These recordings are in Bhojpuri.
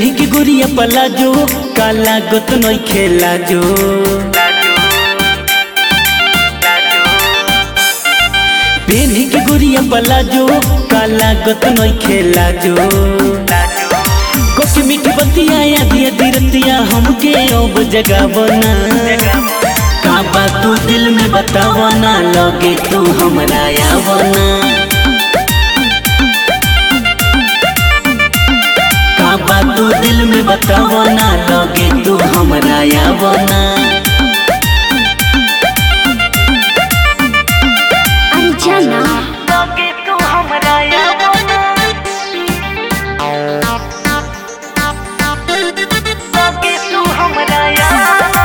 पेन्ही के गुरिया पलाजो काला गोत नई खेला जो पेन्ही के गुरिया पलाजो काला गोत नई खेला जो कोकी मीठी बतिया या दिया दिरतिया हमके अब जगावना का बात तू दिल में बतावना लगे तू हमरा आवना का बात तू दिल में बतावना लगे तू हमरा आवना अरे जाना लगे तू हमरा आवना लगे तू हमरा आवना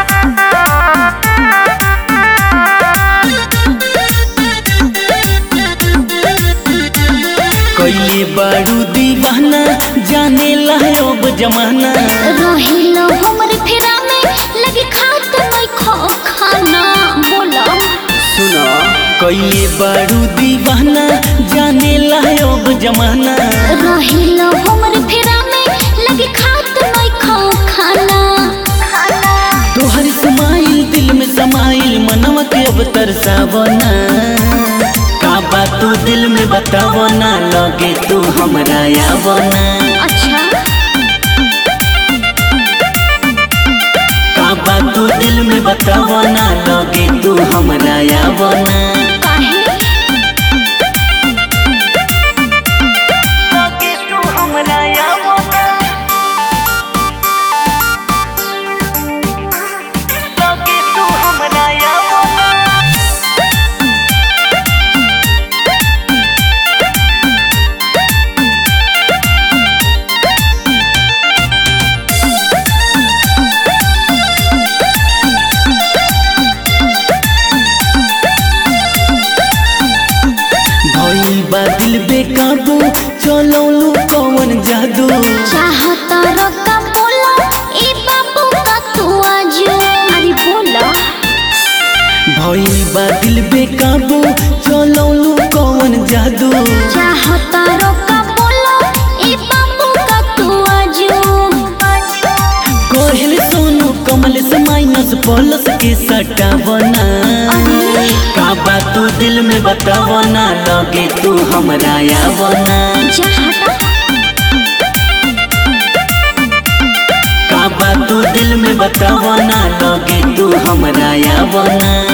कैले बारू दीवाना जाने ला अब जमाना रहिलो हमर फेरा में लगे खात नहीं खो खाना बोला सुनो कैले बारू दीवाना जाने ला अब जमाना रहिलो हमर फेरा में लगे खात नहीं खो खाना तोहर समाइल दिल में समाइल मनवा के अब तरसावना का बात तू दिल में बतावना लगे तू हमरा आवना अच्छा का बात तू दिल में बतावना लगे तू हमरा आवना काहे लगे तू हमरा आवना लगे तू हमरा आवना भइल बा दिल बेकाबू चलौलू कौन जादू चाहता रका बोला ए बाबू का तू आज अरे बोला भइल बा दिल बेकाबू चलौलू कौन जादू चाहता रका बोला ए बाबू का तू आज कोहल सोनू कमल से माइनस प्लस के सटावना का बात तू दिल में बतावना लगे तू हमरा आवना चाहता का बात तू दिल में बतावना लगे तू हमरा आवना